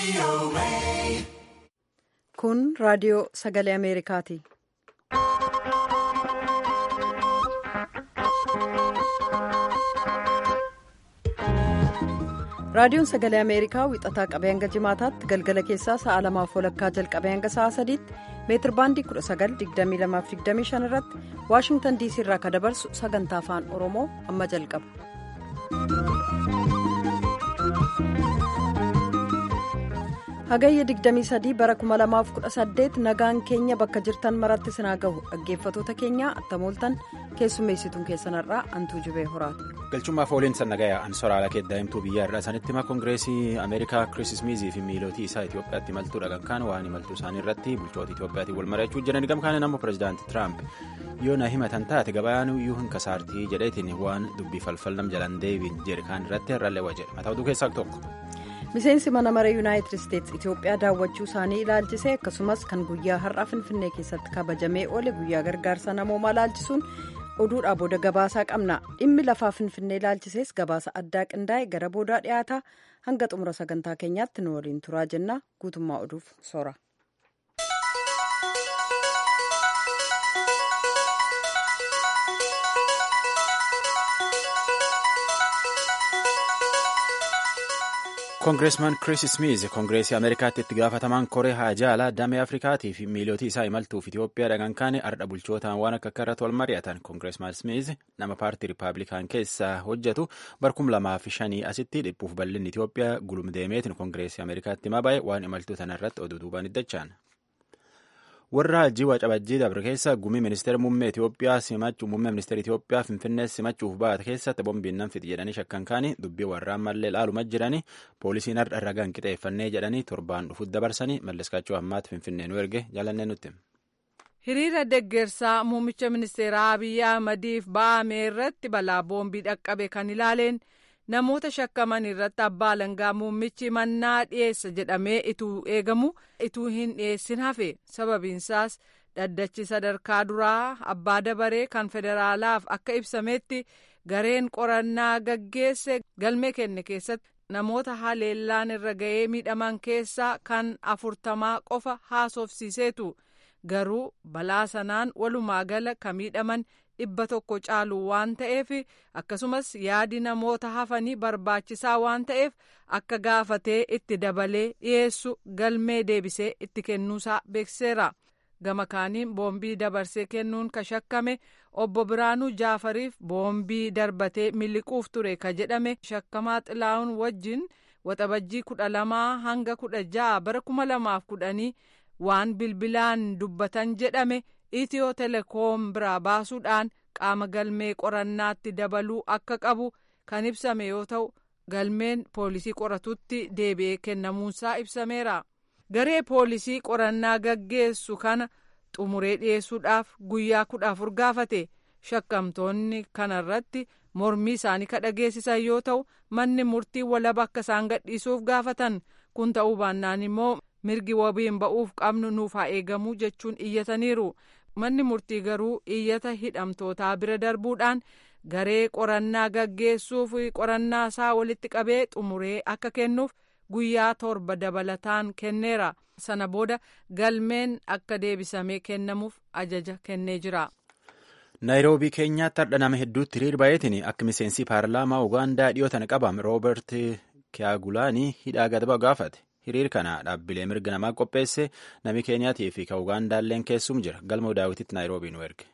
Kun raadiyoo sagalee Ameerikaati. Raadiyoon sagalee Ameerikaa wixataa qabee hanga jimaataatti galgala keessaa sa'a lamaaf walakkaa jalqabee hanga sa'a sadiitti meetir baandii 19,2225 irratti Waashingtan diisii irraa kan dabarsu sagantaa afaan Oromoo amma jalqaba. Hagayya 23 bara 2018 nagaan keenya bakka jirtan maratti sinaa gahu dhaggeeffatoota keenya attamooltan keessummeessituun keessanarraa antuu jibee horaati. galchummaaf ooliin sannagayaa ansoraala daa'imtuu biyya irraa sanitti hima koongireesii ameerikaa kirismizii fi miilootii isaa itiyoophiyaatti imaltuu dhagan waan imaltuu isaanii irratti bulchoota itiyoophiyaatiin wal mari'achuu jiran gamkaane namoo pirezidaanti tiraamp yoo na himatan taate gabayaan iyyuu hin kasaartii jedheetiin waan dubbii falfalnam jalan deebiin jedhe kaan irratti har'allee jedhe mataa oduu keessaa tokko. miseensi mana maree yuunaayitid isteetsi itiyoophiyaa daawwachuu isaanii ilaalchisee akkasumas kan guyyaa har'aa finfinnee keessatti kabajamee oole guyyaa gargaarsa namoomaa ilaalchisuun oduudhaa booda gabaasaa qabna dhimmi lafaa finfinnee ilaalchisees gabaasa addaa qindaa'e gara boodaa dhiyaataa hanga xumura sagantaa keenyaatti nu waliin turaa jenna guutummaa oduuf soora. koongireesmaan kiriis smiiz koongireesii ameerikaatti itti gaafatamaan koree haajaalaa damee afrikaatii fi miilootii isaa imaltuuf itiyoophiyaa dhagan kaane ardha bulchootaan waan akka irratti wal mari'atan koongireesmaan smiiz nama paartii riippaabilikaan keessaa hojjetu barkum lamaa fi shanii asitti dhiphuuf bal'inni itiyoophiyaa gulumdeemeetiin koongireesii ameerikaatti himaa baay'ee waan imaltuu tanarratti oduu duubaan iddachaan. warra hajjii wacabajjii dabre keessa gumii ministeera muummee Itiyoophiyaa simachuu muummee ministeera Itiyoophiyaa finfinnee simachuuf baate keessatti bombiin nan fixi jedhanii shakkan kaanii dubbii warraan mallee laaluma jiranii poolisiin har'a ragaan qixeeffannee jedhanii torbaan dhufuut dabarsanii malleskaachuu ammaatti finfinnee nu erge jaalannee nutti. hiriira deggersaa muummicha ministeeraa abiyyi ahmadiif ba'ame irratti balaa boombii dhaqqabe kan ilaaleen. namoota shakkaman irratti abbaa alangaa muummichi mannaa dhiyeessa jedhamee ituu eegamu ituu hin dhiyeessin hafe sababiinsaas dhaddachi sadarkaa duraa abbaa dabaree kan federaalaaf akka ibsametti gareen qorannaa gaggeesse galmee kenne keessatti namoota haleellaan irra ga'ee miidhaman keessaa kan afurtamaa qofa haasofsiiseetu garuu balaa sanaan walumaa gala kan miidhaman. dhibba tokko caalu waan ta'eef akkasumas yaadi namoota hafanii barbaachisaa waan ta'eef akka gaafatee itti dabalee dhiyeessu galmee deebisee itti kennuusaa beeksiseera gama kaaniin boombii dabarsee kennuun ka shakkame obbo Biraanuu Jaafariif boombii darbatee miliquuf ture ka jedhame shakkamaa xilaa'uun wajjin waxabajjii kudha lamaa hanga kudha ja'a bara kuma lamaaf kudhanii waan bilbilaan dubbatan jedhame. itiyoo telekoom biraa baasuudhaan qaama galmee qorannaatti dabaluu akka qabu kan ibsame yoo ta'u galmeen poolisii qoratutti deebi'ee kennamuunsaa ibsameera garee poolisii qorannaa gaggeessu kana xumuree dhiyeessuudhaaf guyyaa kudha afur gaafate shakkamtoonni kanarratti mormii isaanii ka dhageessisan yoo ta'u manni murtii walaba akka isaan gadhiisuuf gaafatan kun ta'uu baannaan immoo mirgi wabiin ba'uuf qabnu nuuf haa eegamuu jechuun iyyataniiru. manni murtii garuu iyyata hidhamtootaa bira darbuudhaan garee qorannaa gaggeessuuf qorannaa isaa walitti qabee xumuree akka kennuuf guyyaa torba dabalataan kenneera sana booda galmeen akka deebisamee kennamuuf ajaja kennee jira. naayiroobii keenyaatti har'a nama hedduutti hiriir baay'eetiin akka miseensi paarlaamaa ugaandaa dhiyootan qabame roobert kiyaagulaanii hidhaa gadaba gaafate. hiriir kana dhaabbilee mirga namaa qopheesse nami keeniyaatii fi kan ugaandaalleen keessum jira galma daawwititti naayiroobii nu erge.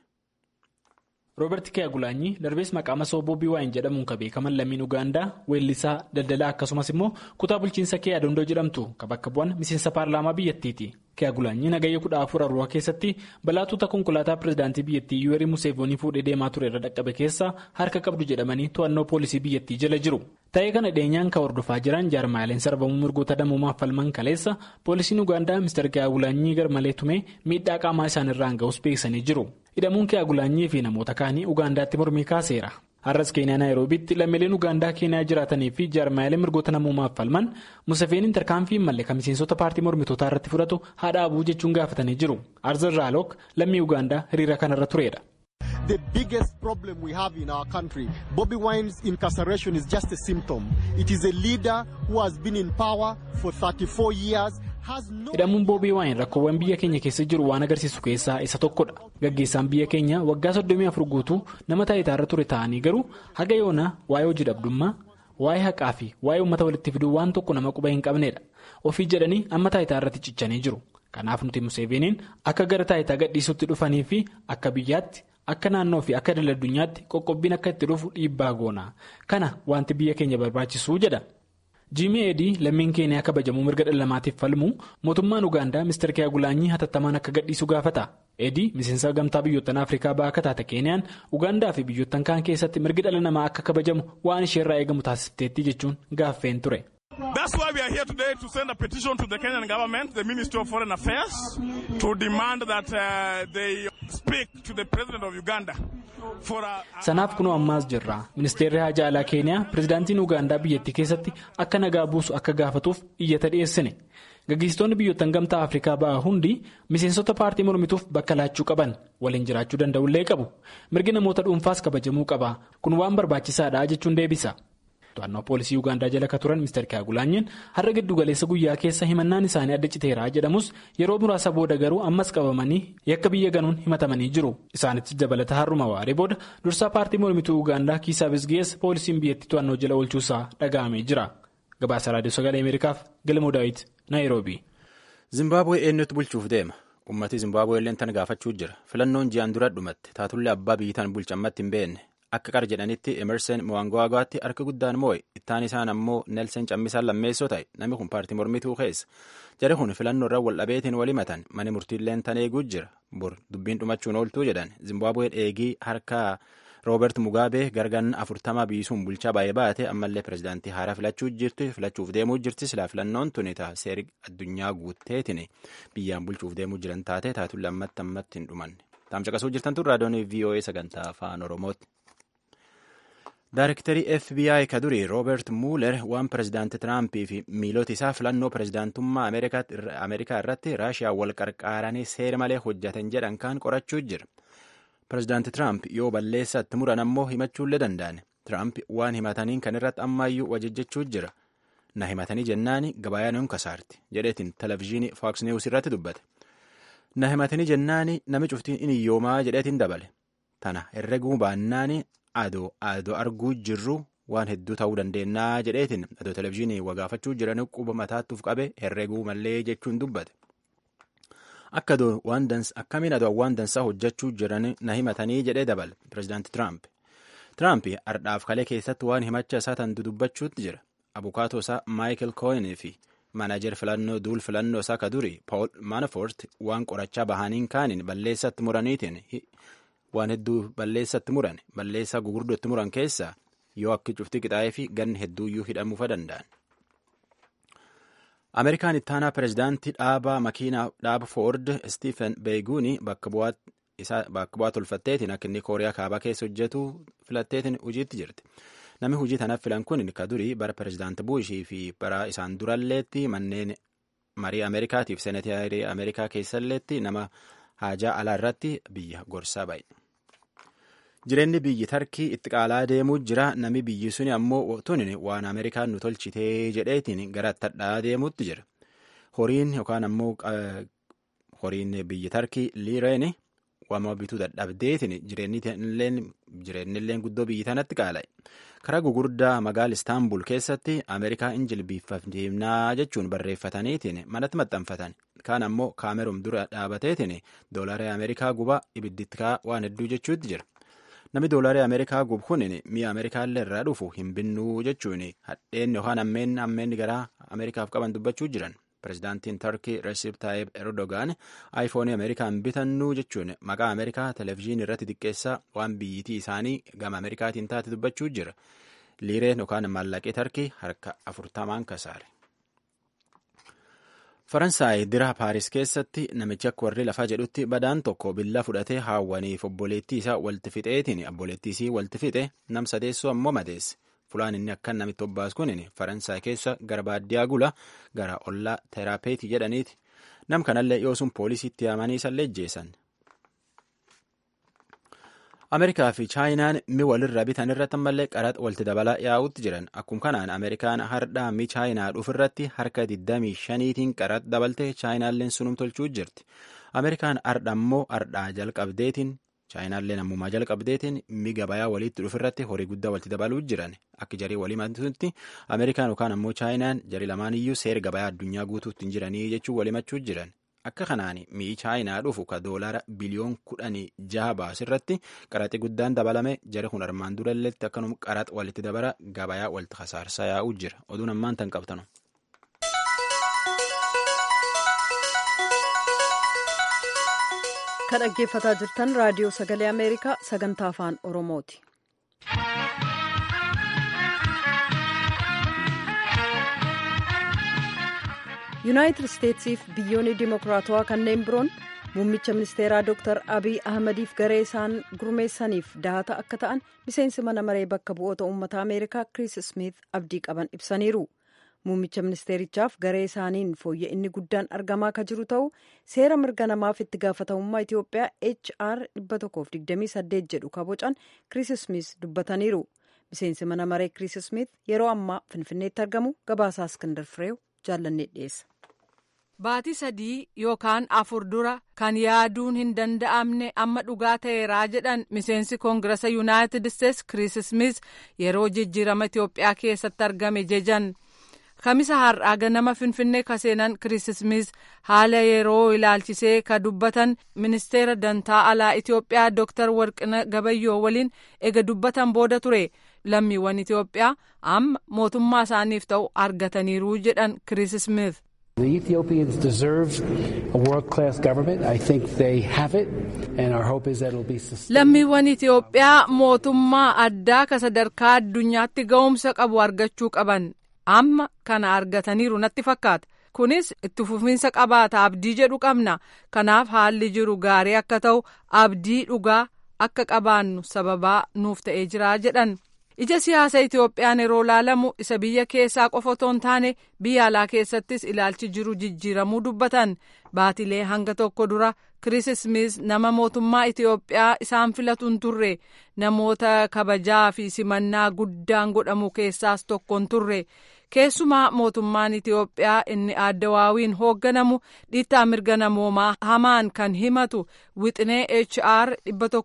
roobert kiyaagulaanyi darbees maqaa masoo boobii waa'in jedhamuun kan beekaman lammiin ugaandaa weellisaa daldalaa akkasumas immoo kutaa bulchiinsa kee adondoo jedhamtu kan bakka bu'an miseensa paarlaamaa biyyattiiti. kiyaagulaanyi nagayya kudha afur arruwa keessatti balaatota konkolaataa pirezidaantii biyyattii yuwerii museevoonii fuudhee deemaa ture irra dhaqqabe keessa harka qabdu jedhamanii to'annoo poolisii biyyattii jala jiru. ta'ee kana dhiyeenyaan kan hordofaa jiran jaarmaaleen sarbamuu mirgoota namoomaaf falman kaleessa poolisiin ugaandaa mister kiyaagulaanyii garmalee tumee miidhaa qaamaa isaanirraan ga'us beeksisanii jiru. hidhamuun kiyaagulaanyii fi namoota kaanii ugaandaatti mormii kaaseera. har'as keeniyaa naayiroobiitti lammiileen ugaandaa keeniyaa jiraatanii fi jaarmaalee mirgoota namoomaaf falman musafeeniin tarkaanfii malee kan miseensota paartii mormitootaa irratti fudhatu haadha abuu jechuun gaafatanii jiru arzan raalook lammii ugaandaa hiriira kanarra tureedha. the biggest problem we have in our country. Bobby Wine's incarceration is just a symptom. It is a leader who has been in power for 34 years. hidhamuun boobii waayin rakkoowwan biyya keenya keessa jiru waan agarsiisu keessaa isa tokkodha gaggeessaan biyya keenya waggaa soddomii afur guutuu nama taayitaarra ture ta'anii garuu haga yoonaa waa'ee hojii dhabdummaa waa'ee haqaa fi waa'ee uummata walitti fiduu waan tokko nama quba hin qabnedha ofii jedhanii amma taayitaarratti cichanii jiru kanaaf nuti museeveeniin akka gara taayitaa gadhiisutti dhufanii fi akka biyyaatti akka naannoo fi akka daldala addunyaatti qoqqobbiin akka itti dhufu dhiibbaa goona kana wanti biyya keenya barbaachisuu jedha. jiimii eedii lammiin keeniyaa kabajamuu mirga dhala namaatiif falmu mootummaan ugaandaa ministeera kiyaagulaanyii hatattamaan akka gadhiisu gaafata eedii miseensa gamtaa biyyoottan afrikaa ba'aa akka taate keeniyaan ugaandaa fi biyyoottan kaan keessatti mirgi dhala namaa akka kabajamu waan isheerraa eegamu taasifteetti jechuun gaaffeen ture. That's why we are here today to send a petition to the Kenyan government, the Ministry of Foreign Affairs, to demand that uh, they speak to the President of Uganda. Sanaaf kunoo ammaas jirra. Ministeerri Haajaa Alaa Keeniyaa pirezidaantiin Ugaandaa biyyattii keessatti akka nagaa buusu akka gaafatuuf iyyata dhiyeessine. Gaggeessitoonni biyyoottan gamtaa Afrikaa ba'aa hundi miseensota paartii mormituuf bakka laachuu qaban waliin jiraachuu danda'ullee qabu. Mirgi namoota dhuunfaas kabajamuu qaba. Kun waan barbaachisaadha jechuun deebisa. To'annoo poolisii Ugaandaa jala kan turan Mr. Kaagulaanyiin har'a giddu galeessa guyyaa keessa himannaan isaanii adda citeeraa jedhamus yeroo muraasa booda garuu ammas qabamanii yakka biyya ganuun himatamanii jiru. Isaanitti dabalata har'uma waaree booda dursaa paartii mormituu Ugaandaa Kiisaa Bisgees poolisiin biyyattii to'annoo jala oolchuusaa dhaga'amee jira. Gabaasa Raadiyoo Sagalee Ameerikaaf Galmoo Daawit Naayiroobii. Zimbaabuwee eenyutti bulchuuf deema? Uummatni Zimbaabuwee illee tan gaafachuu jira. Filannoon ji'aan dura dhumatte taatullee abbaa biyyi tan bulchammatti hin beekne. Akka qara jedhanitti Emerson Mnangagwaatti harka guddaan moo'e ittaan isaan ammoo Nelson Cammisaan lammeessoo ta'e namni kun paartii mormituu keessa jari kun filannoo irra wal dhabeetiin wal himatan mani murtiilleen tan eeguu jira bor dubbiin dhumachuun ooltuu jedhan Zimbaabuween eegii harka Roobert Mugaabee gargan afurtama biisuun bulchaa baay'ee baate ammallee pirezidaantii haaraa filachuu jirti filachuuf deemuu jirti silaa filannoon tuni ta'a seeri addunyaa guutteetiin biyyaan bulchuuf deemuu jiran taate taatulle ammatti ammatti hin dhumanne taamcaqasuu jirtan tun raadiyoon VOA sagantaa afaan Oromooti. Daarektarii FBI ka durii Rooberti Muuler waan pirezidaanti Tiraampii fi miilota isaa filannoo pirezidaantummaa Ameerikaa irratti Raashiyaa wal qarqaaranii seera malee hojjetan jedhan kaan qorachuu jira. Pirezidaanti Tiraamp yoo balleessatti muran ammoo himachuullee danda'an. Tiraamp waan himataniin kan irratti ammaayyuu wajjechuu jira. Na himatanii jennaani gabaayaan hin kasaarti jedheetiin televizyiinii Fox News irratti dubbate. Na himatanii jennaani nami cuftiin inni iyyoomaa jedheetiin dabale. Tana herreguu baannaani adoo adoo arguu jirru waan hedduu ta'uu dandeenyaa jedheetiin adoo televizyiinii wagaafachuu jiran quba mataattuuf qabe herreguu mallee jechuun dubbate. Akka akkamiin adoo waan dansaa hojjechuu jiran na himatanii jedhee dabale pirezidaanti Tiraamp. Tiraamp ardhaaf kalee keessatti waan himacha isaa tan dudubbachuutti jira. Abukaatoo isaa Maayikel Kooyin fi manajer filannoo duul filannoo isaa ka duri Paul Manafort waan qorachaa bahaniin kaaniin balleessatti muraniitiin waan hedduu balleessatti muran balleessaa gugurdootti muran keessaa yoo akka cufti qixaa'ee fi ganni hedduuyyuu hidhamuufa danda'an. Ameerikaan ittaanaa pirezidaantii dhaabaa makiinaa dhaaba Foord Stephen Beeguuni bakka bu'aa tolfatteetiin akka inni Kooriyaa kaabaa keessa hojjetu filatteetiin hojiitti jirti. Namni hojii tanaaf filan kun ka durii bara pirezidaanti Buushii fi bara isaan duralleetti manneen marii Ameerikaatiif seenatii Ameerikaa keessalleetti nama haajaa alaa irratti biyya gorsaa ba'e. Jireenyi biyyi Tarkii itti qaalaa deemuu jira. Nami biyyi suni ammoo tuni waan Ameerikaan nu tolchitee jedheetiin gara tadhaa deemuutti jira. Horiin yookaan ammoo horiin biyyi Tarkii liireen waama bituu dadhabdeetiin jireenyillee guddoo biyyi tanatti qaala'e. Karaa gugurdaa magaala Istaanbul keessatti Ameerikaa injilbiifamnaa jechuun barreeffataniitiin manatti maxxanfatan. Kaan ammoo kaameruum dura dhaabateetiin doolarii Ameerikaa gubaa ibidditti waan hedduu jechuutti jira. Namni doolarii Ameerikaa gubu kun mi'a Ameerikaallee irraa dhufu hin binnuu jechuun hadheen yookaan ammeen ammeenni garaa Ameerikaaf qaban dubbachuu jiran. Pirezidaantiin Tarkii Recep Tayyip Erdogan aayifoonii Ameerikaan bitannuu jechuun maqaa Ameerikaa televezyiinii irratti xiqqeessaa waan biyyitii isaanii gama Ameerikaatiin taate dubbachuu jira. Liireen yookaan maallaqee Tarkii harka afurtamaan kasaare. Faransaay dira Paaris keessatti namichi akka warri lafaa jedhutti badaan tokko billaa fudhatee haawwaniif obboleettii isaa walti fixeetiin obboleettii isii walti fixe nam sadeessoo ammoo madeesse. Fulaan inni akka namitti obbaas kun Faransaay keessa gara baadiyyaa gula gara ollaa teraapeetii jedhaniiti. Nam kanallee yoo sun poolisiitti yaamanii isallee ejjeessan. Ameerikaa fi Chaayinaan mi walirra bitan irratti ammallee qaraxa walitti dabalaa yaa'utti jiran. Akkuma kanaan Ameerikaan hardhaa mi Chaayinaa dhufirratti harka 25tiin qaraxa dabalte Chaayinaalleen sunum tolchuu jirti. Ameerikaan hardha immoo hardhaa jalqabdeetiin Chaayinaalleen ammumaa jalqabdeetiin mi gabayaa walitti dhufirratti horii guddaa walitti dabaluu jiran. Akka jarii walii matutti Ameerikaan yookaan ammoo Chaayinaan jarii lamaaniyyuu seera gabayaa addunyaa guutuutti hin jiranii jechuun walimachuu jiran. Akka kanaan mi'i chaayinaa dhufu ka doolara biliyoon kudhanii jaha baasirratti qaraxi guddaan dabalame jara kun armaan duralleetti akkanuma qaraxa walitti dabara gabayaa walitti kasaarsaa yaa'uu jira. Oduun ammaan tan qabtanu. Kan dhaggeeffataa jirtan raadiyoo sagalee Ameerikaa sagantaa afaan Oromooti. yuunaayitid isteetsiif biyyoonni dimokiraatawaa kanneen biroon muummicha ministeeraa dr abiy ahmadiif garee isaan gurmeessaniif dahata akka ta'an miseensi mana maree bakka bu'oota uummata ameerikaa kiriis smith abdii qaban ibsaniiru muummicha ministeerichaaf garee isaaniin fooyya'inni guddaan argamaa ka jiru ta'u seera mirga namaaf itti gaafatamummaa itiyoophiyaa hr 128 jedhu kabocan kiriis smith dubbataniiru miseensi mana maree kiriis smith yeroo ammaa finfinneetti argamu gabaasaa iskindar fireew jaallannee dhiyeessa. Baatii sadii yookaan afur dura kan yaaduun hin danda'amne amma dhugaa ta'eeraa jedhan miseensi koongirasa yuunaayitid isteetsi kiriis smith yeroo jijjiirama Itiyoophiyaa keessatti argame jejan. Kamisa har'aa ganama Finfinnee kaseenan kiriis smith haala yeroo ilaalchisee ka dubbatan ministeera dantaa alaa Itiyoophiyaa Dr. Warqina Gabayyoo waliin ega dubbatan booda ture. Lammiiwwan Itiyoophiyaa amma mootummaa isaaniif ta'u argataniiru jedhan kiriis smith. The Ethiopians deserve a world-class government. I think they have it, and our hope is that it'll be sustained. Lammiiwwan Itiyoophiyaa mootummaa addaa ka sadarkaa addunyaatti ga'umsa qabu argachuu qaban amma kana argataniiru natti fakkaata. Kunis itti fufiinsa qabaata abdii jedhu qabna. Kanaaf haalli jiru gaarii akka ta'u abdii dhugaa akka qabaannu sababaa nuuf ta'ee jira jedhan. ija siyaasa Itiyoophiyaan yeroo laalamu isa biyya keessaa qofa otoo hin taane biyya alaa keessattis ilaalchi jiru jijjiiramuu dubbatan baatilee hanga tokko dura kiriis smith nama mootummaa Itiyoophiyaa isaan filatu hin turre namoota kabajaa fi simannaa guddaan godhamu keessaas tokko hin turre keessumaa mootummaan Itiyoophiyaa inni addawaawiin hoogganamu dhiittaa mirga namoomaa hamaan kan himatu wixinee HR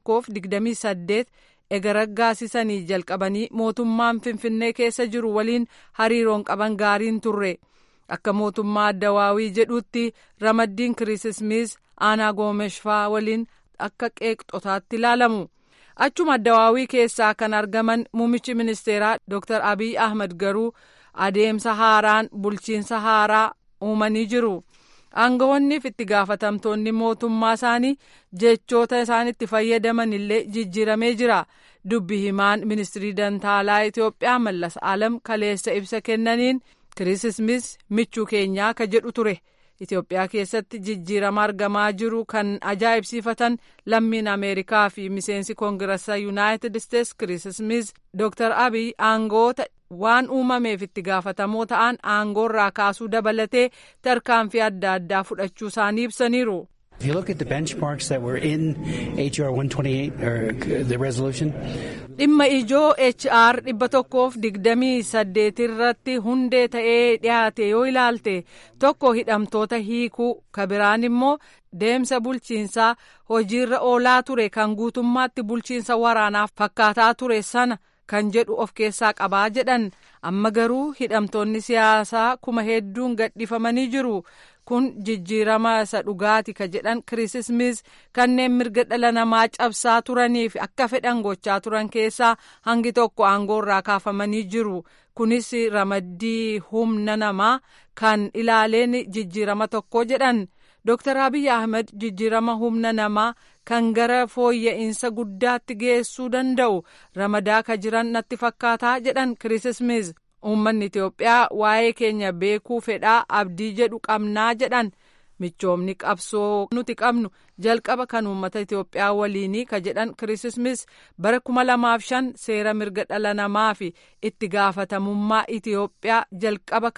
128 ega raggaasisanii jalqabanii mootummaan finfinnee keessa jiru waliin hariiroon qaban gaariin turre akka mootummaa addawaawii jedhutti ramaddiin kiriis smith aanaa goomeshfaa waliin akka qeeqxotaatti ilaalamu achuma addawaawii keessaa kan argaman muummichi ministeeraa dr abiy ahmed garuu adeemsa haaraan bulchiinsa haaraa uumanii jiru. aangawoonniif itti gaafatamtoonni mootummaa isaanii jechoota isaan itti fayyadaman illee jijjiiramee jira dubbi himaan ministirii dantaalaa Itiyoophiyaa mallas alam kaleessa ibsa kennaniin kiriis smith michuu keenyaa ka jedhu ture Itiyoophiyaa keessatti jijjiirama argamaa jiru kan ajaa'ibsiifatan lammiin Ameerikaa fi miseensi koongirasa Yuunaayitid Isteets kiriis smith Dr. Abiy aangoota waan uumameef itti gaafatamoo ta'an aangoorraa kaasuu dabalatee tarkaanfii adda addaa fudhachuu isaanii ibsaniiru. If you look at the benchmarks that were in HR 128 or the resolution, dhimma ijoo HR dhibba tokkoof digdamii saddeet irratti hundee ta'ee dhiyaate yoo ilaalte tokko hidhamtoota hiikuu ka biraan immoo deemsa bulchiinsaa hojiirra oolaa ture kan guutummaatti bulchiinsa waraanaaf fakkaataa ture sana kan jedhu of keessaa qabaa jedhan amma garuu hidhamtoonni siyaasaa kuma hedduun gadhifamanii jiru kun jijjiirama isa dhugaati ka jedhan kiriis smith kanneen mirga dhala namaa cabsaa turaniif akka fedhan gochaa turan keessaa hangi tokko aangoorraa kaafamanii jiru kunis ramaddii humna namaa kan ilaaleen jijjiirama tokko jedhan Dr. Abiy Ahmed jijjiirama humna namaa kan gara fooyya'insa guddaatti geessuu danda'u ramadaa ka jiran natti fakkaataa jedhan Kiriis Smith. Uummanni Itiyoophiyaa waa'ee keenya beekuu fedhaa abdii jedhu qabnaa jedhan michoomni qabsoo nuti qabnu jalqaba kan uummata Itiyoophiyaa waliinii ka jedhan Kiriis Smith bara kuma lamaaf shan seera mirga dhala namaa fi itti gaafatamummaa Itiyoophiyaa jalqaba kaniin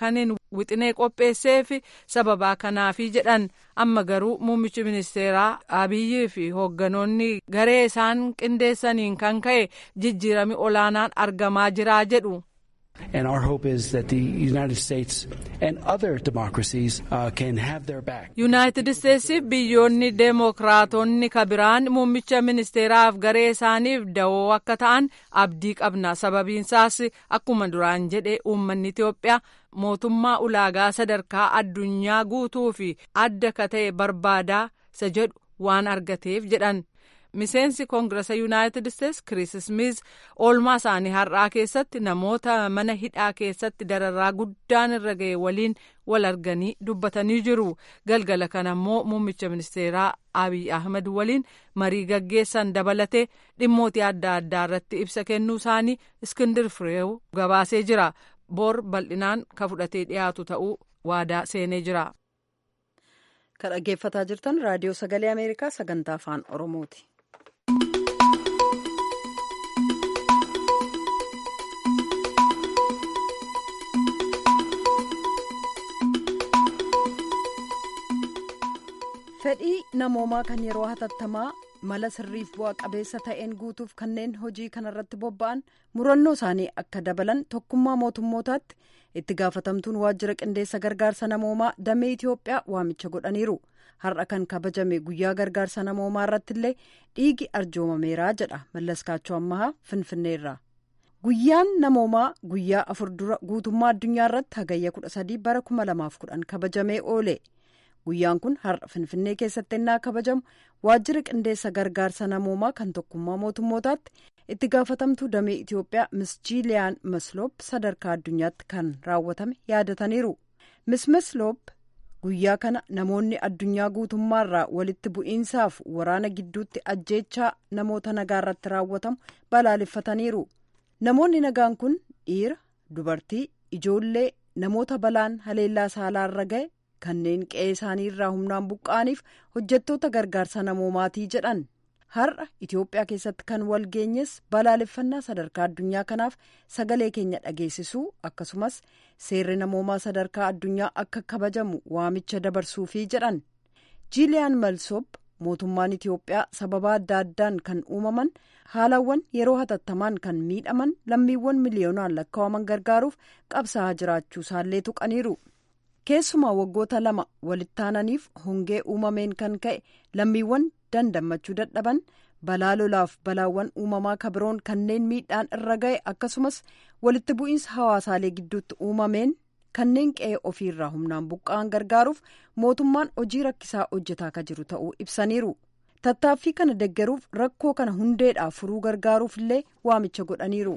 wixinee qopheesseef sababaa kanaafi jedhan amma garuu muummichi ministeeraa abiyyii fi hoogganoonni garee isaan qindeessaniin kan ka'e jijjiirami olaanaan argamaa jiraa jedhu. And our hope is that the United States and other democracies uh, can have their back. Yuunaayitid Isteetsiif biyyoonni deemokiraatonni kabiraan muummicha ministeeraaf garee isaaniif dawoo akka ta'an abdii qabna. Sababiinsaas akkuma duraan jedhe uummanni Itoophiyaa mootummaa ulaagaa sadarkaa addunyaa guutuu fi adda ka ta'e barbaadaa isa jedhu waan argateef jedhan. miseensi koongirasa yuunaayitid isteetsi kiriis smiis oolmaa isaanii har'aa keessatti namoota mana hidhaa keessatti dararraa guddaan irra ga'e waliin wal arganii dubbatanii jiru galgala kana immoo muummicha ministeeraa abiy ahmed waliin marii gaggeessan dabalatee dhimmoota adda addaa irratti ibsa kennuu isaanii iskindir fireew gabaasee jira boor bal'inaan ka fudhatee dhiyaatu ta'uu waadaa seenee jira. kan dhaggeeffataa jirtan raadiyoo sagalee ameerikaa sagantaa afaan oromooti. fedhii namoomaa kan yeroo hatattamaa mala sirriif bu'a qabeessa ta'een guutuuf kanneen hojii kanarratti bobba'an murannoo isaanii akka dabalan tokkummaa mootummootaatti itti gaafatamtuun waajjira qindeessa gargaarsa namoomaa damee itiyoophiyaa waamicha godhaniiru har'a kan kabajame guyyaa gargaarsa namoomaa irratti illee dhiigi arjoomameeraa jedha mallaskaachoo ammahaa finfinneerraa guyyaan namoomaa guyyaa afur dura guutummaa addunyaa irratti hagayya kudha sadii bara kuma lamaaf kudhan kabajamee oole. guyyaan kun har'a finfinnee keessatti ennaa kabajamu waajjira qindeessa gargaarsa namoomaa kan tokkummaa mootummootaatti itti gaafatamtuu damee itiyoophiyaa mis jiiliyaan masloop sadarkaa addunyaatti kan raawwatame yaadataniiru mis masloop guyyaa kana namoonni addunyaa guutummaarraa walitti bu'iinsaaf waraana gidduutti ajjeechaa namoota nagaa irratti raawwatamu balaaleffataniiru namoonni nagaan kun dhiira dubartii ijoollee namoota balaan haleellaa saalaarra ga'e. kanneen qe'ee isaanii irraa humnaan buqqa'aniif hojjettoota gargaarsa namoomaatii jedhan har'a itiyoophiyaa keessatti kan wal geenyes balaaleffannaa sadarkaa addunyaa kanaaf sagalee keenya dhageessisuu akkasumas seerri namoomaa sadarkaa addunyaa akka kabajamu waamicha dabarsuufii jedhan jiiliyaan malsoop mootummaan itiyoophiyaa sababa adda addaan kan uumaman haalawwan yeroo hatattamaan kan miidhaman lammiiwwan miliyoonaan lakkaa'aman gargaaruuf qabsaa'aa jiraachuu isaallee tuqaniiru. keessumaa waggoota lama walittaananiif hongee uumameen kan ka'e lammiiwwan dandammachuu dadhaban balaa lolaaf balaawwan uumamaa kabiroon kanneen miidhaan irra ga'e akkasumas walitti bu'iinsa hawaasaalee gidduutti uumameen kanneen qe'ee ofiirraa humnaan buqqa'an gargaaruuf mootummaan hojii rakkisaa hojjetaa ka jiru ta'uu ibsaniiru tattaaffii kana deggeruuf rakkoo kana hundeedhaa furuu gargaaruuf illee waamicha godhaniiru.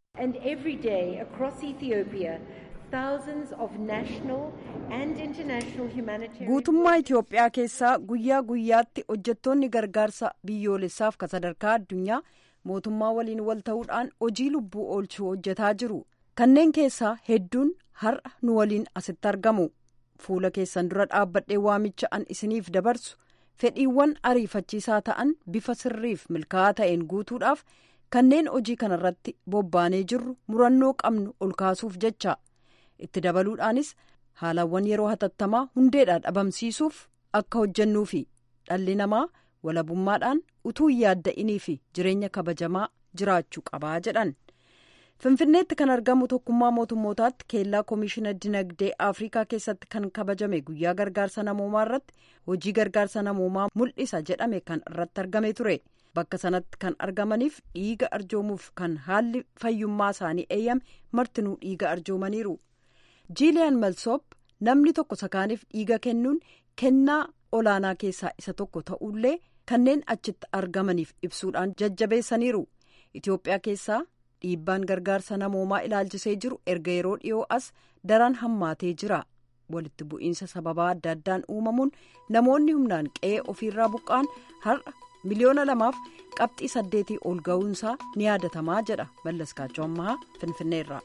guutummaa itiyoophiyaa keessaa guyyaa guyyaatti hojjettoonni gargaarsa biyyoolessaaf ka sadarkaa addunyaa mootummaa waliin wal ta'uudhaan hojii lubbuu oolchuu hojjetaa jiru kanneen keessaa hedduun har'a nu waliin asitti argamu fuula keessan dura dhaabbadhee waamicha an isiniif dabarsu fedhiiwwan ariifachiisaa ta'an bifa sirriif milkaa'aa ta'een guutuudhaaf kanneen hojii kanarratti bobbaanee jirru murannoo qabnu ol kaasuuf jecha. itti dabaluudhaanis haalawwan yeroo hatattamaa hundeedhaa dhabamsiisuuf akka hojjennuufi dhalli namaa walabummaadhaan utuu hin yaadda'inii fi jireenya kabajamaa jiraachuu qabaa jedhan finfinneetti kan argamu tokkummaa mootummootaatti keellaa koomishina dinagdee afrikaa keessatti kan kabajame guyyaa gargaarsa namoomaa irratti hojii gargaarsa namoomaa mul'isa jedhame kan irratti argame ture bakka sanatti kan argamaniif dhiiga arjoomuuf kan haalli fayyummaa isaanii eeyyame martinuu dhiiga arjoomaniiru. jiiliyaan malsoop namni tokko sakaaniif dhiiga kennuun kennaa olaanaa keessaa isa tokko ta'ullee kanneen achitti argamaniif ibsuudhaan jajjabeessaniiru itiyoophiyaa keessaa dhiibbaan gargaarsa namoomaa ilaalchisee jiru erga yeroo dhiyoo as daran hammaatee jira walitti bu'iinsa sababaa adda addaan uumamuun namoonni humnaan qe'ee ofiirraa buqqa'an har'a miliyoona lamaaf qabxii saddeetii ol ga'uunsaa ni yaadatamaa jedha mallaskaachoo ammaa finfinneerraa.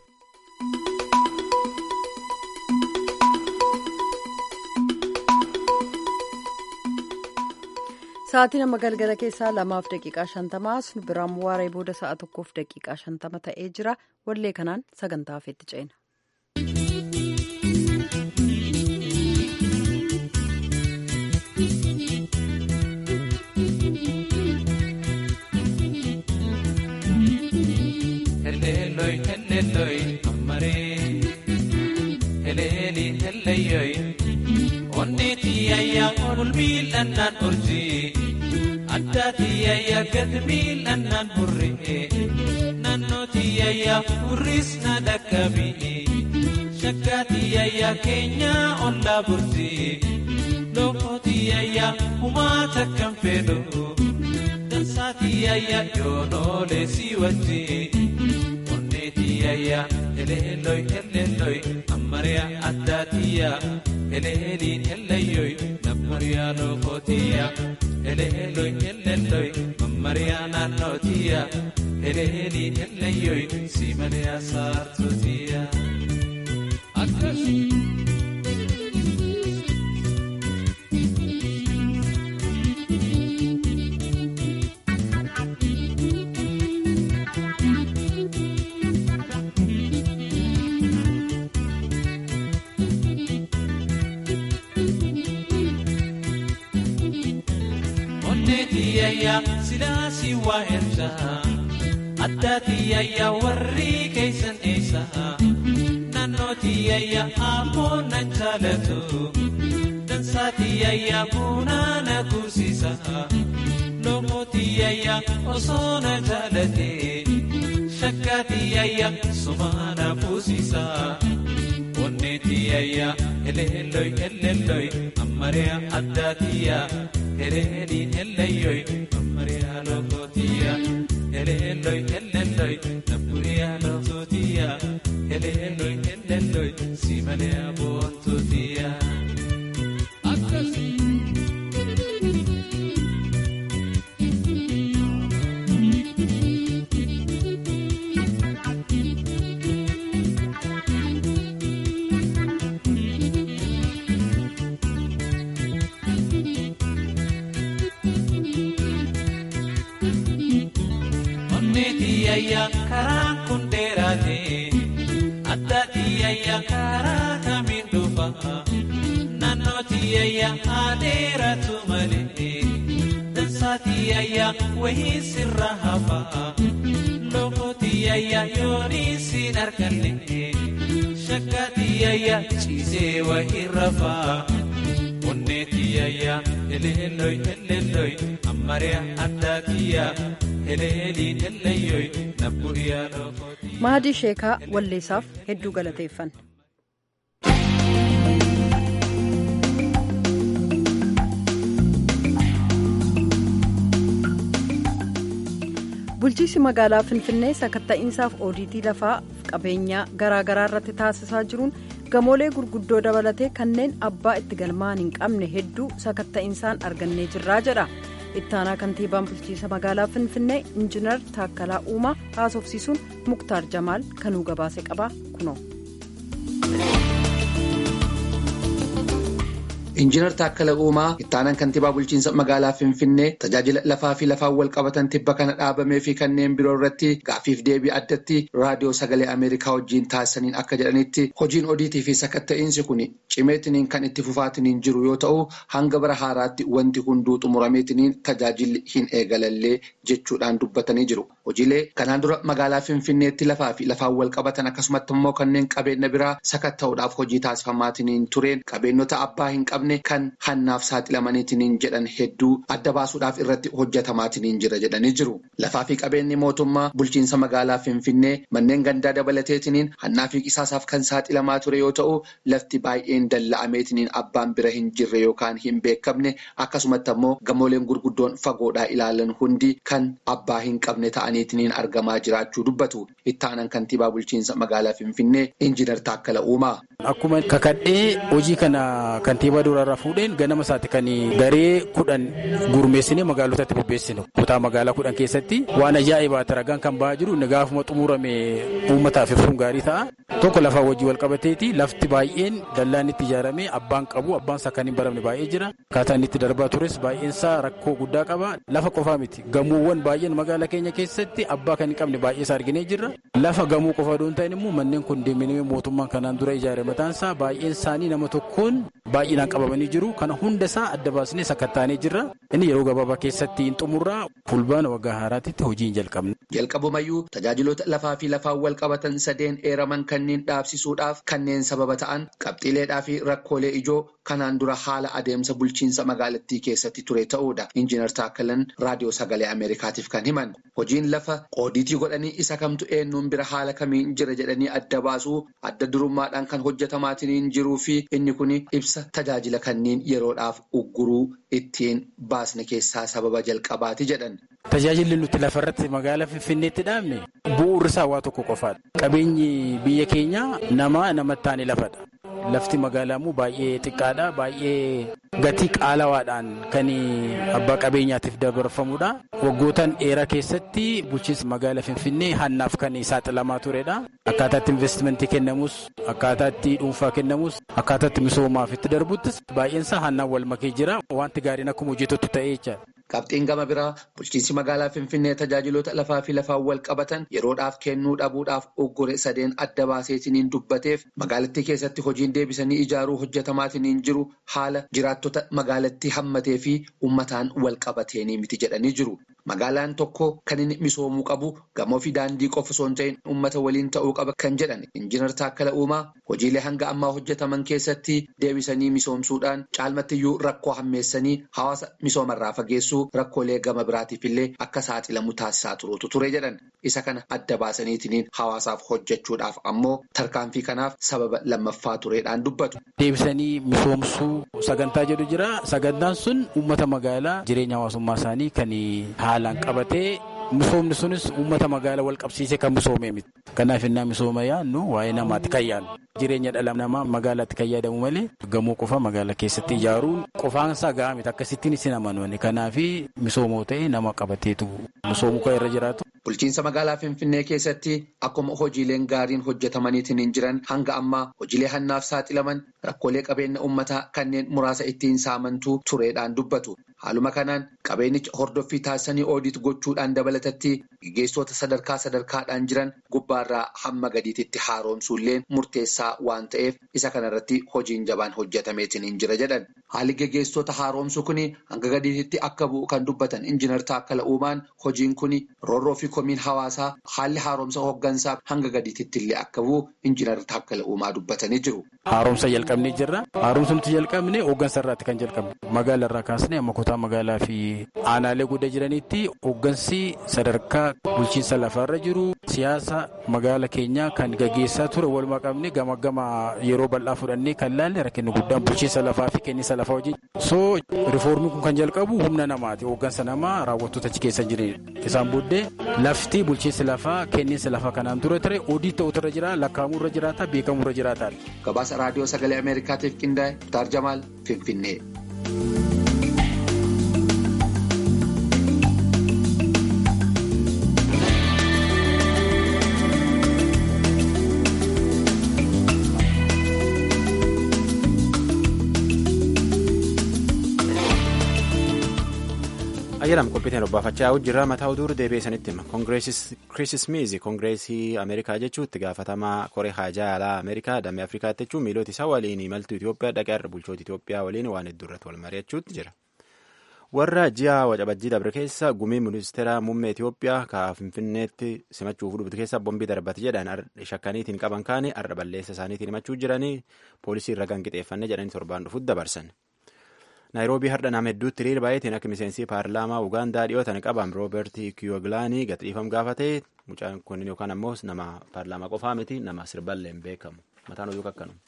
sa'aatii nama galgala keessaa lamaaf daqiiqaa shantamaa nu biraan waaree booda sa'a tokkoof daqiiqaa shantama ta'ee jira wallee kanaan sagantaa hafeetti ceena. eleeliin hellayyoy onnee tiyyayyaa ol miil'annaan urjii addaa tiyyayyaa gad miil'annaan burree naannoo tiyyayyaa furris na dhaqqabii shakkaa tiyyayyaa keenyaa ollaa burtii lookoo tiyyayyaa humaa takkan fedhu dansaa tiyyayyaa yoonoolee si wajjii onnee tiyyayyaa eleelloy eleelloy ammariyaa addaa tiyyaa eleeliin ellayyoy nammariyaa lookoo tiyyaa eleelloy eleelloy mammariyaa naannoo tiyyaa eleeliin ellayyoy si maliyaa saartuu tiyyaa. tiyayyaa silaasii waa ersaa addaa tiyayyaa warri keeysan eessa naannoo tiyayyaa ammoo nan jaalatu dansaa tiyayyaa buunaa na kuusisa lookoo tiyayyaa osoo na jaalate shakkaa tiyayyaa sumaa na fuusisa onnee tiyayyaa eleelloy eleelloy ammariyaa addaa tiyyaa. eleeliin ellayyoy mammariyaa lookootiyaa eleelloy elelloy nabburiyaa lookootiyaa eleelloy elelloy simaleyaa boontotiyaa. tiyayyaa karaan kun dheeraate adda tiyayyaa karaa kamiin dhufa naannoo tiyayyaa adeeratu malee dansaa tiyayyaa wayii sirra hafa lookoo tiyayyaa yoonii siin arganne shakkaa tiyayyaa ciisee wayii rafaa. onnee tiyayyaa eleelloy eleelloy ammariyaa addaa tiyyaa eleeliin ellayyoy nabbu'iyaa lookootii. Mahadii Sheekaa Walleessaaf hedduu galateeffanna. bulchiinsi magaalaa finfinnee sakatta'iinsaaf oodiitii lafaa qabeenyaa garaagaraa irratti taasisaa jiruun gamoolee gurguddoo dabalatee kanneen abbaa itti galmaa'an hin qabne hedduu sakatta'iinsaan argannee jirraa jedha ittaanaa kantiibaan bulchiinsa magaalaa finfinnee injiinar taakkalaa uumaa haasofsiisuun muktaar jamaal kanuu gabaase qaba kunoo. Injiinar Taakkala Uumaa ittaanaan kantiibaa bulchiinsa magaalaa Finfinnee tajaajila lafaa fi lafaan wal qabatan tibba kana dhaabamee fi kanneen biroo irratti gaaffiif deebii addatti raadiyoo sagalee Ameerikaa wajjin taasisaniin akka jedhanitti hojiin odiitii fi sakatta'iinsi kun cimeetiniin kan itti fufaatiniin jiru yoo ta'u hanga bara haaraatti wanti hunduu xumurameetiniin tajaajilli hin eegalallee jechuudhaan dubbatanii jiru. Hojiilee kanaan dura magaalaa Finfinneetti lafaa fi lafaan wal qabatan akkasumatti immoo kanneen qabeenya biraa sakatta'uudhaaf hojii taasifamaatiniin tureen qabeenyota abbaa hin qabne. kan hannaaf saaxilamaniitiin jedhan hedduu adda baasuudhaaf irratti hojjetamaatiin jira jedhanii jiru. Lafaa fi qabeenyi mootummaa bulchiinsa magaalaa Finfinnee manneen gandaa dabalateetiin hannaa fi qisaasaaf kan saaxilamaa ture yoo ta'u lafti baay'een dalla'ameetiin abbaan bira hin jirre yookaan hin beekamne akkasumatti ammoo gamooleen gurguddoon fagoodhaa ilaalan hundi kan abbaa hin qabne ta'aniitiin argamaa jiraachuu dubbatu. Ittaanan kantiibaa bulchiinsa magaalaa Finfinnee Injiinar Taakkala Uumaa. Akkuma kakadhee hojii kana kantiibaa duraarraa fuudheen ganama isaatti kan garee kudhan gurmeessinee magaalotatti bobbeessinu kutaa magaalaa kudhan keessatti waan ajaa'ibaa ragaan kan ba'aa jiru inni gaafuma xumurame uummataaf ibsuun gaarii ta'a. Tokko lafaa wajjii wal qabateeti lafti baay'een dallaan itti ijaaramee abbaan qabu abbaan isaa kan hin baramne baay'ee jira. Akkaataan itti darbaa tures baay'een isaa rakkoo guddaa qaba. Lafa qofaa miti gamoowwan baay'een magaalaa keenya keessatti abbaa kan hin qabne baay'ee isaa arginee jirra. Lafa gamoo qofa osoo hin ta'in immoo manneen kondeeminii mootummaan kanaan dura ijaare mataan isaa baay'een isaanii nama tokkoon baay'inaan qabamanii jiru. Kana hunda isaa adda baasnee sakattaanee jirra. Inni yeroo gabaabaa keessatti hin xumurraa fulbaana waggaa haaraatti hojii hin jalqabne. jalqabumayyuu tajaajiloota lafaa fi lafaan wal qabatan sadeen eeraman kanneen dhaabsisuudhaaf kanneen sababa ta'an qabxiileedhaa fi rakkoolee ijoo kanaan dura haala adeemsa bulchiinsa magaalattii keessatti ture ta'uudha injiinar taakkalan raadiyoo sagalee ameerikaatiif kan himan hojiin lafa qoodiitii godhanii isa kamtu eenyuun bira haala kamiin jira jedhanii adda baasuu adda durummaadhaan kan hojjetamaatiin jiruu fi inni kun ibsa tajaajila kanneen yeroodhaaf ugguruu ittiin baasne keessaa sababa jalqabaati jedhan. Tajaajilli nuti lafarratti magaalaa Finfinneetti dhaabne bu'uurri isaa waa tokko qofaadha. Qabeenyi biyya keenyaa nama namatti taane lafadha. Lafti magaalaa immoo baay'ee xiqqaadha. Baay'ee gatii qaalawaadhaan kan abbaa qabeenyaatiif dabarfamudha. Waggootaan dheeraa keessatti bulchiinsa magaalaa Finfinnee hannaaf kan saaxilamaa turedha. Akkaataatti investimentii kennamus, akkaataatti dhuunfaa kennamus, akkaataatti misoomaaf itti darbuttis baay'eensaa hannaan wal makee jira. Wanti gaariin akkuma hojjetutti ta'ee jechaadha. Qabxiin gama biraa bulchiinsi magaalaa Finfinnee tajaajiloota lafaa fi lafaan wal qabatan yeroodhaaf kennuu dhabuudhaaf uggure sadeen adda baaseetiniin dubbateef magaalattii keessatti hojiin deebisanii ijaaruu hojjetamaatiin jiru haala jiraattota magaalattii hammatee fi uummataan wal qabateenii miti jedhanii jiru. Magaalaan tokko kan inni misoomuu qabu gamoo fi daandii qofa osoo hin ta'in uummata waliin ta'uu qaba kan jedhan injiinar Taakkala Uumaa hojiilee hanga ammaa hojjetaman keessatti deebisanii misoomsuudhaan caalmattiyyuu rakkoo hammeessanii hawaasa misoomarraa fageessuu rakkoolee gama biraatiif illee akka saaxilamu taasisaa turuutu ture jedhan isa kana adda baasaniitiin hawaasaaf hojjechuudhaaf ammoo tarkaanfii kanaaf sababa lammaffaa tureedhaan dubbatu. Deebisanii misoomsuu sagantaa jedhu jira sagantaan sun uummata magaalaa jireenya hawaasummaa isaanii kan haalaan qabatee misoomni sunis uummata magaalaa wal qabsiisee kan misoomee miti. Kanaaf innaa misooma yaadnu waa'ee namaatti kan yaadnu. Jireenya dhala namaa magaalaatti kan yaadamu malee gamoo qofa magaalaa keessatti ijaaruun qofaansaa gahaa miti akkasittiin isin amanuuni. Kanaaf misoomoo ta'e nama qabateetu misoomuu kan irra jiraatu. Bulchiinsa magaalaa Finfinnee keessatti akkuma hojiileen gaariin hojjetamaniitiin hin jiran hanga ammaa hojiilee hannaaf saaxilaman rakkoolee qabeenya uummataa kanneen muraasa ittiin saamantuu tureedhaan dubbatu. Haaluma kanaan qabeenicha hordoffii taasisanii oodiit gochuudhaan dabalatatti gaggeessitoota sadarkaa sadarkaadhaan jiran gubbaarraa hamma gadiititti haaromsuulleen murteessaa waan ta'eef isa kanarratti hojiin jabaan hojjetameetiin hin jira jedhan. Haalli gaggeessitoota haaromsuu kun hanga gadiititti akka bu'u kan dubbatan injiinar Taakkala Uumaan hojiin kun roorroo fi komiin hawaasaa haalli haaromsa hooggansaa hanga gadiititti illee akka bu'u injiinar Taakkala Uumaa dubbatanii jiru. Haaromsa jalqabnee jirra. Haaromsa nuti jalqabne hooggansa irraatti kan jalqabne. Magaala irraa kaasnee amma kutaa magaalaa fi aanaalee guddaa jiranitti hooggansi sadarkaa bulchiinsa lafarra jiru siyaasa magaala keenyaa kan gaggeessaa ture walumaa qabne gama gama yeroo bal'aa fudhannee kan laalle rakkinni guddaan bulchiinsa lafaa fi kenniinsa lafaa wajjin. So rifoormiin kun kan jalqabu humna namaati. Hooggansa namaa raawwattoota achi keessa jiran. Isaan booddee lafti bulchiinsa lafaa kenniinsa lafaa kanaan dura ture odii ta'utu irra jira lakkaa'amuu irra jiraata beekamuu irra jiraata. Gabaasa raadiyoo sagalee Ameerikaatiif qindaa'e Muktaar Jamaal Finfinnee. ayyaanam qophiitiin robbaafachaa jirra mataa oduu deebi'ee sanitti hima koongireesii smiizi koongireesii ameerikaa jechuutti gaafatamaa koree haajaa alaa ameerikaa damee afrikaatti jechuun miilota isaa waliin imaltuu itiyoophiyaa dhaqee irra bulchoota itiyoophiyaa waliin waan hedduu irratti wal mari'achuutti jira warra ji'a wacabajjii dabre keessa gumii ministeera muummee itiyoophiyaa ka finfinneetti simachuuf dhuftu keessa bombii darbate jedhan shakkaniitiin qaban kaanii arra balleessa isaaniitiin himachuu jiranii poolisii irra ganqixeeffanne jedhanii torbaan dhufutti dabarsan. naayiroobii har'a nama hedduutti hiriira baay'eetiin akka miseensi paarlaamaa ugaandaa dhiyootan qaban rooberti kiyoglaanii gadhiifam gaafatee mucaan kun yookaan ammoo nama paarlaamaa qofaa miti nama sirballeen beekamu mataan oduu akkanuma.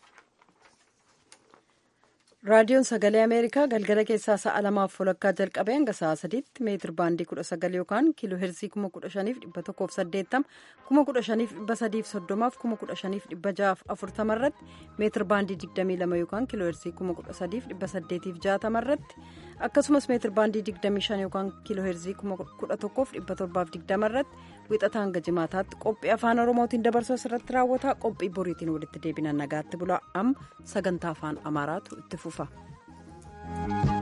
raadiyoon sagalee ameerikaa galgala keessaa sa'a lamaaf walakkaa jalqabee hanga sa'a sadiitti meetir baandii kudha sagal yookaan kiiloo heerzii kuma kudha shaniif dhibba tokkoof saddeettama kuma kudha shaniif dhibba sadiif soddomaaf kuma kudha shaniif dhibba ja'aaf afurtama irratti meetir baandii digdamii lama yookaan kiiloo heerzii kuma kudha sadiif dhibba saddeetiif jaatama irratti akkasumas meetir baandii digdamii shan yookaan kiiloo heerzii kuma kudha tokkoof dhibba torbaaf digdama irratti wixata hanga jimaataatti qophii afaan oromootiin dabarsuu asirratti raawwata qophii boriitiin walitti deebina nagaatti bulaa amma sagantaa afaan amaaraatu itti fufa.